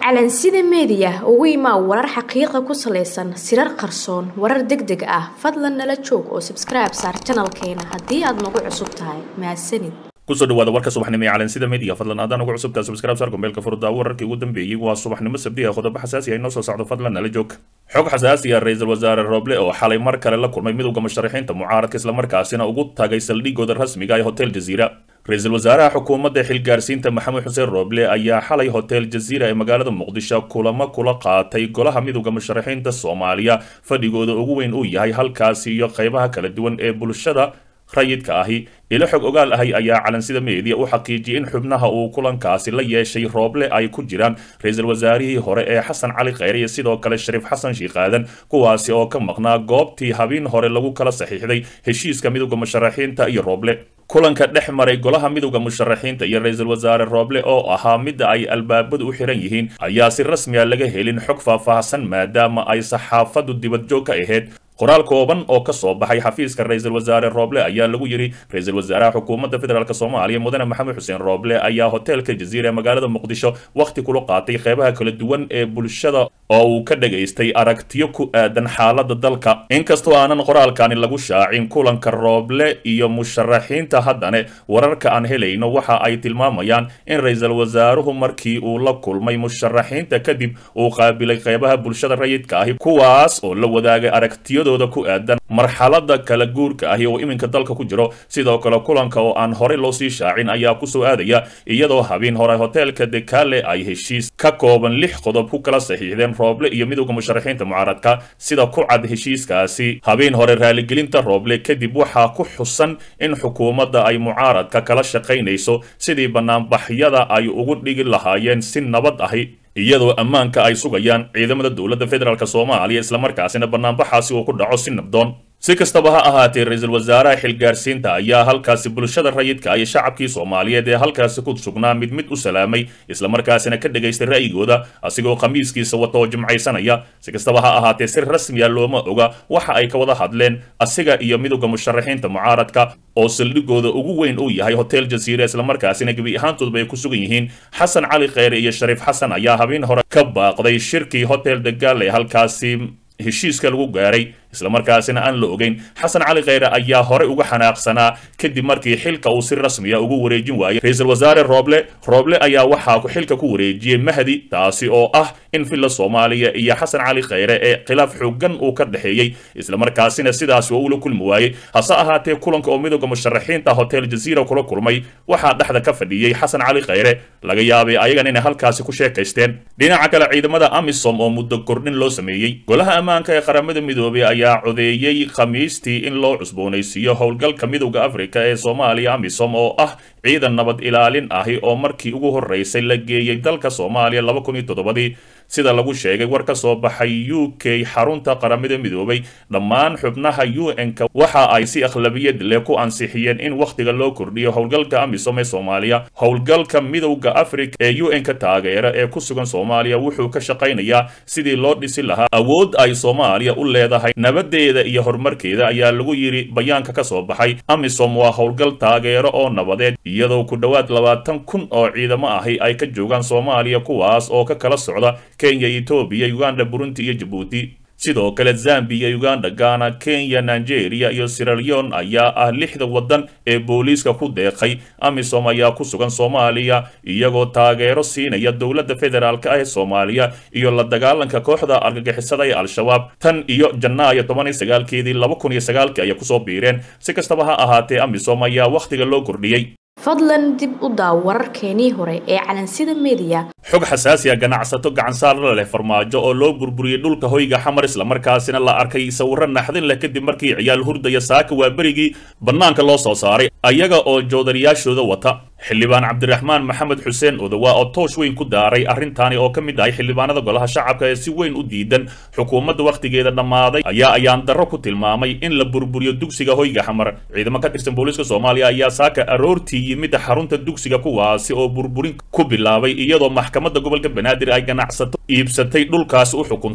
calansida meediya ugu imaa warar xaqiiqa ku salaysan sirar qarsoon warar deg deg ah fadlan nala joog oo sabskribe saar janalkeena haddii aad nagu cusub tahay mahadsanid kusoo dhawaada warka subaxnimo ee calansida media fadlan haddaan ugu cusubtaa subscribe saar gombeelka furdaa wararkii ugu dambeeyey waa subaxnimo sabdi ah qodobo xasaasi ah inoo soo socdo fadlan nala joog xog xasaasi ah ra-iisul wasaare roble oo xalay mar kale la kulmay midowda musharaxiinta mucaaradka islamarkaasina ugu tagay saldhigooda rasmiga ee hotel jaziira ra-iisul wasaaraha xukuumadda xilgaarsiinta maxamed xuseen roble ayaa xalay hotel jaziira ee magaalada muqdisho kulamo kula qaatay golaha midowda musharaxiinta soomaaliya fadhigooda ugu weyn uu yahay halkaasi iyo qaybaha kala duwan ee bulshada rayidka ahi ilo xog ogaal ahi ayaa calansida meediya u xaqiijiyey in xubnaha uu kulankaasi la yeeshay rooble ay ku jiraan ra-iisul wasaarihii hore ee xasan cali kheyre iyo sidoo kale shariif xasan shiikaadan kuwaasi oo ka maqnaa goobtii habeen hore lagu kala saxiixday heshiiska midowda musharaxiinta iyo rooble kulanka dhex maray golaha midowda musharaxiinta iyo ra-iisul wasaare rooble oo ahaa midda ay albaabadu u xiran yihiin ayaa si rasmiya laga helin xog faahfaahsan maadaama ay saxaafadu dibadjoog ka ahayd qoraal kooban oo ka soo baxay xafiiska ra-iisul wasaare rooble ayaa lagu yidhi ra-iisul wasaaraha xukuumadda federaalk soomaaliya mudane maxamed xuseen rooble ayaa hoteelka jaziira ee magaalada muqdisho wakhti kula qaatay qeybaha kala duwan ee bulshada oo uu ka dhagaystay aragtiyo ku aadan xaaladda dalka inkastoo aanan qoraalkani lagu shaacin kulanka rooble iyo musharaxiinta haddane wararka aan helayno waxa ay tilmaamayaan in ra-iisul wasaaruhu markii uu la kulmay musharaxiinta kadib uu qaabilay qeybaha bulshada rayidka ahi kuwaas oo la wadaagay aragtiyado ku aadan marxalada kala guurka ahi oo iminka dalka ku jiro sidoo kale kulanka oo aan horey loo sii shaacin ayaa kusoo aadaya iyadoo habeen hore hoteelka dekale ay heshiis ka kooban lix qodob ku kala saxiixdeen rooble iyo midowda musharaxiinta mucaaradka sida ku cad heshiiskaasi habeen hore raaligelinta rooble kadib waxaa ku xusan in xukuumadda ay mucaaradka kala shaqaynayso sidii banaanbaxyada ay ugu dhigi lahaayeen si nabad ahi iyadoo ammaanka ay sugayaan ciidamada dowladda federaalk soomaaliya islamarkaasina banaanbaxaasi uu ku dhaco si nabdoon si kastaba ha ahaatee ra-iisul wasaaraha xilgaarsiinta ayaa halkaasi bulshada rayidka iyo shacabkii soomaaliyeed ee halkaasi ku sugnaa mid mid u salaamay islamarkaasina ka dhagaystay ra'yigooda asigoo khamiiskiisa wata oo jimcaysanaya si kastaba ha ahaatee si rasmiya looma oga waxa ay ka wada hadleen asiga iyo midowda musharaxiinta mucaaradka oo saldhigooda ugu weyn uu yahay hotel jaziira islamarkaasina gebi ahaantoodba ay ku sugan yihiin xasan cali kheyre iyo shariif xasan ayaa habeen hore ka baaqday shirkii hotel dagaal ee halkaasi heshiiska lagu gaaray islamarkaasina aan la ogeyn xasan cali kheyre ayaa horey uga xanaaqsanaa kadib markii xilka uu si rasmiya ugu wareejin waayey ra-iisul wasaare rooble rooble ayaa waxaa xilka ku wareejiyey mahdi taasi oo ah in villa soomaaliya iyo xasan cali kheyre ee khilaaf xoogan uu ka dhexeeyey islamarkaasina sidaasi oo ula kulmi waayey hase ahaatee kulanka oo midowda musharaxiinta hotel jaziira kula kulmay waxaa dhexda ka fadhiyey xasan cali kheyre laga yaabay ayagan inay halkaasi ku sheekaysteen dhinaca kale ciidamada amisom oo muddo kordhin loo sameeyey golaha ammaanka ee qaramada midoobay ayaa codeeyey khamiistii in loo cusboonaysiiyo howlgalka midowda afrika ee soomaaliya amisom oo ah ciidan nabad ilaalin ahi oo markii ugu horreysay la geeyey dalka soomaaliya laba kun iyo toddobadii sida lagu sheegay war ka soo baxay u k xarunta qaramada midoobay dhammaan xubnaha u n-ka waxa ay si akhlabiyad leh ku ansixiyeen in wakhtiga loo kordhiyo howlgalka amisom ee soomaaliya howlgalka midowda afrika ee u n-ka taageera ee ku sugan soomaaliya wuxuu ka shaqaynayaa sidii loo dhisi lahaa awood ay soomaaliya u leedahay nabadeeda iyo horumarkeeda ayaa lagu yidhi bayaanka ka soo baxay amisom waa howlgal taageero oo nabadeed iyadoo ku dhowaad labaatan kun oo ciidamo ahi ay ka joogaan soomaaliya kuwaas oo ka kala socda kenya etoobiya uganda burundi iyo jabuuti sidoo kale zambiya uganda ghana kenya nigeria iyo siraleon ayaa ah lixda waddan ee booliiska ku deeqay amisom ayaa ku sugan soomaaliya iyagoo taageero siinaya dowladda federaalk ah ee soomaaliya iyo la dagaalanka kooxda argagixisada ee al-shabaab tan iyo janaayo toban iyo sagaalkeedii laba kun iyo sagaalkii ayay kusoo biireen si kastaba ha ahaatee amisom ayaa wakhtiga loo kordhiyey fadlan dib u daaw wararkeenii hore ee calansida meediya xog xasaasi ah ganacsato gacansaarla leh farmaajo oo loo burburiyey dhulka hoyga xamar islamarkaasina la arkay sawirro naxdin leh kadib markii ciyaal hurdaya saaka waa berigii bannaanka loo soo saaray ayaga oo joodariyaashooda wata xildhibaan cabdiraxmaan maxamed xuseen odowa oo toosh weyn ku daaray arrintaani oo ka mid ahay xildhibaanada golaha shacabka ee si weyn u diidan xukuumadda wakhtigeeda dhammaaday ayaa ayaan darro ku tilmaamay in la burburiyo dugsiga hoyga xamar ciidamo ka tirsan booliiska soomaaliya ayaa saaka aroortii yimid xarunta dugsiga kuwaasi oo burburin ku bilaabay iyadoo maxkamadda gobolka banaadir ay ganacsato iibsatay dhulkaasi u xukuntay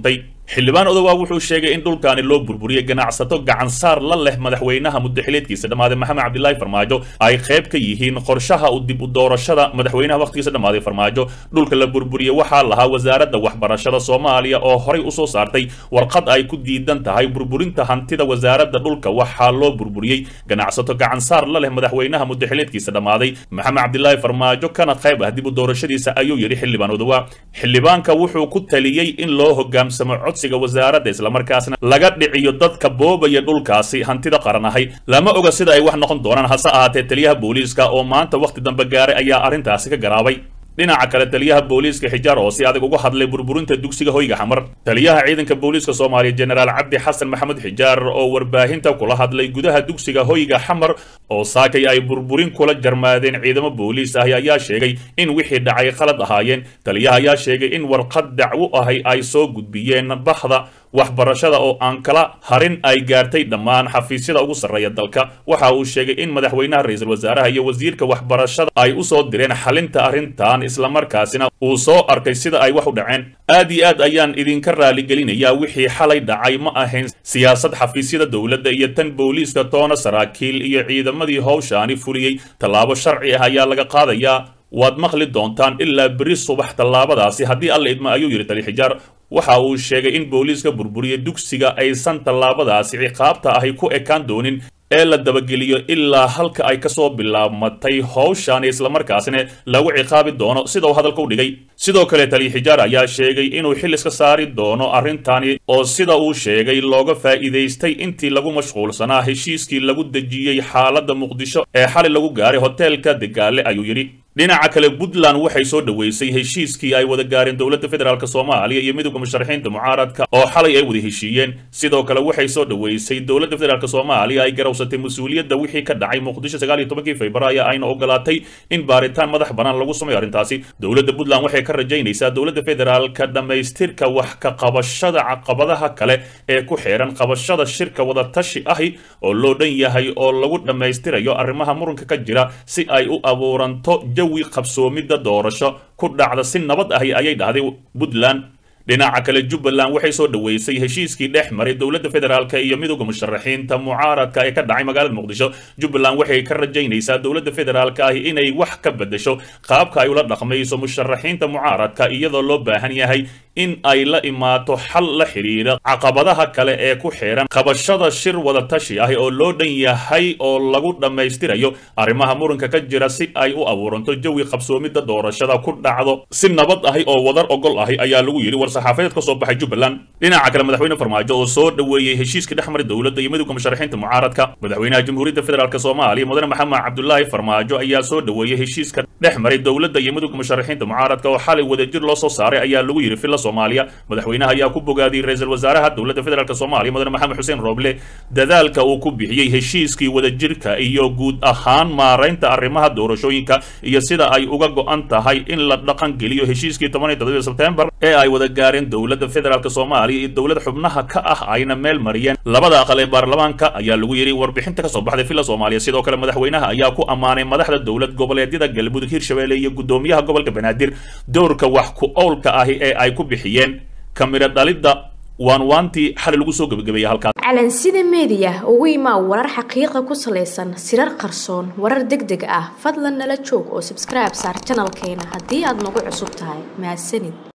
xildhibaan odowaa wuxuu sheegay in dhulkaani loo burburiyey ganacsato gacansaar la leh madaxweynaha muddaxileedkiisa dhammaaday maxamed cabdilaahi farmaajo ay qayb ka yihiin qorshaha u dib u doorashada madaxweynaha wakhtigiisa dhammaaday farmaajo dhulka la burburiyey waxaa lahaa wasaaradda waxbarashada soomaaliya oo horay usoo saartay warqad ay ku diidan tahay burburinta hantida wasaaradda dhulka waxaa loo burburiyey ganacsato gacansaar la leh madaxweynaha muddaxileedkiisa dhammaaday maxamed cabdilaahi farmaajo kana qayb ah dib u doorashadiisa ayuu yidhi xildhibaan odowaa xildhibaanka wuxuu ku taliyey in loo hoggaansamo codsiga wasaaradda islamarkaasna laga dhiciyo dadka boobaya dhulkaasi hantida qaran ahay lama oga sida ay wax noqon doonaan hase ahaatee taliyaha booliiska oo maanta wakhti dambe gaaray ayaa arrintaasi ka garaabay dhinaca kale taliyaha booliiska xijaar oo si adag uga hadlay burburinta dugsiga hoyga xamar taliyaha ciidanka booliiska soomaaliya jenaraal cabdi xasan maxamed xijaar oo warbaahinta kula hadlay gudaha dugsiga hoyga xamar oo saakay ay burburin kula jarmaadeen ciidamo booliis ahi ayaa sheegay in wixii dhacay qalad ahaayeen taliyaha ayaa sheegay in warqad dacwo ahi ay soo gudbiyeen bahda waxbarashada oo aan kala harin ay gaartay dhammaan xafiisyada ugu sarreeya dalka waxa uu sheegay in madaxweynaha ra-iisul wasaaraha iyo wasiirka waxbarashada ay u soo direen xalinta arrintan islamarkaasina uu soo arkay sida ay wax u dhaceen aad iyo aad ayaan idinka raaligelinayaa wixii xalay dhacay ma ahayn siyaasad xafiisyada dowladda iyo tan booliiska toona saraakiil iyo ciidamadii howshaani fuliyey tallaabo sharci ah ayaa laga qaadayaa waad maqli doontaan ilaa beri subax tallaabadaasi haddii alla idma ayuu yidhi tali xijaar waxa uu sheegay in booliiska burburiya dugsiga aysan tallaabadaasi ciqaabta ahi ku ekaan doonin ee la dabageliyo ilaa halka ay kasoo bilaabmatay howshan islamarkaasina lagu ciqaabi doono sida uu hadalka u dhigay sidoo kale taliya xijaar ayaa sheegay inuu xil iska saari doono arrintani oo sida uu sheegay looga faa'iidaystay intii lagu mashquulsanaa heshiiskii lagu dejiyey xaaladda muqdisho ee xali lagu gaaray hoteelka degaale ayuu yidhi dhinaca kale puntland waxay soo dhoweysay heshiiskii ay wada gaareen dowladda federaalk soomaaliya iyo midowda musharaxiinta mucaaradka oo xalay ay wada heshiiyeen sidoo kale waxay soo dhoweysay dowladda federaalk soomaaliya ay garawsatay mas-uuliyadda wixii ka dhacay muqdisho sagaal iyo tobankii februaayo ayna ogolaatay in baaritaan madax bannaan lagu sameeyo arrintaasi dowladda puntland waxay ka rajaynaysaa dowladda federaalka dhammaystirka wax ka qabashada caqabadaha kale ee ku xeeran qabashada shirka wadatashi ahi oo loo dhan yahay oo lagu dhammaystirayo arrimaha muranka ka jira si ay u abuuranto jawi qabsoomidda doorasho ku dhacda si nabad ahi ayay dhahday puntland dhinaca kale jubbaland waxay soo dhoweysay heshiiskii dhex maray dowladda federaalk iyo midowda musharaxiinta mucaaradka ee ka dhacay magaalada muqdisho jubbaland waxay ka rajaynaysaa dowladda federaalk ahi inay wax ka bedesho qaabka ay ula dhaqmayso musharaxiinta mucaaradka iyadoo loo baahan yahay in ay la imaato xal la xidhiira caqabadaha kale ee ku xeeran qabashada shir wadatashi ah oo loo dhan yahay oo lagu dhammaystirayo arrimaha muranka ka jira si ay u abuuranto jawi qabsoomidda doorashada ku dhacdo si nabad ahi oo wadar ogol ahi ayaa lagu yidhi war-saxaafadeed ka soo baxay jubbaland dhinaca kale madaxweyne farmaajo oo soo dhoweeyey heshiiska dhex maray dowladda iyo midowda musharaxiinta mucaaradka madaxweynaha jamhuuriyadda federaalk soomaaliya mudane maxamed cabdulaahi farmaajo ayaa soo dhoweeyey heshiiska dhex maray dowladda iyo midowda musharaxiinta mucaaradka oo xalay wadajir loo soo saaray ayaa lagu yidhi filla soomaaliya madaxweynaha ayaa ku bogaadiyey ra-iisul wasaaraha dowladda federaalk soomaaliya mudane maxamed xuseen rooble dadaalka uu ku bixiyey heshiiskii wadajirka iyo guud ahaan maaraynta arrimaha doorashooyinka iyo sida ay uga go-an tahay in la dhaqan geliyo heshiiskii toban iyo toddobiyo sebtembar ee ay wada gaareen dowladda federaalk soomaaliya iyo dowlad xubnaha ka ah ayna meel mariyeen labada aqal ee baarlamaanka ayaa lagu yidhi warbixinta ka soo baxday villa soomaaliya sidoo kale madaxweynaha ayaa ku ammaanay madaxda dowlad goboleedyada galmudug hirshabelle iyo guddoomiyaha gobolka banaadir dowrka wax ku owlka ahi ee ay ku bixiyeen kamiro dhalidda waan waantii xali lagu soo gebagabeeyay halkaas calansida meediya ugu imaa warar xaqiiqa ku salaysan sirar qarsoon warar deg deg ah fadlan nala joog oo subscribe saar janalkeena haddii aad nagu cusub tahay mahadsanid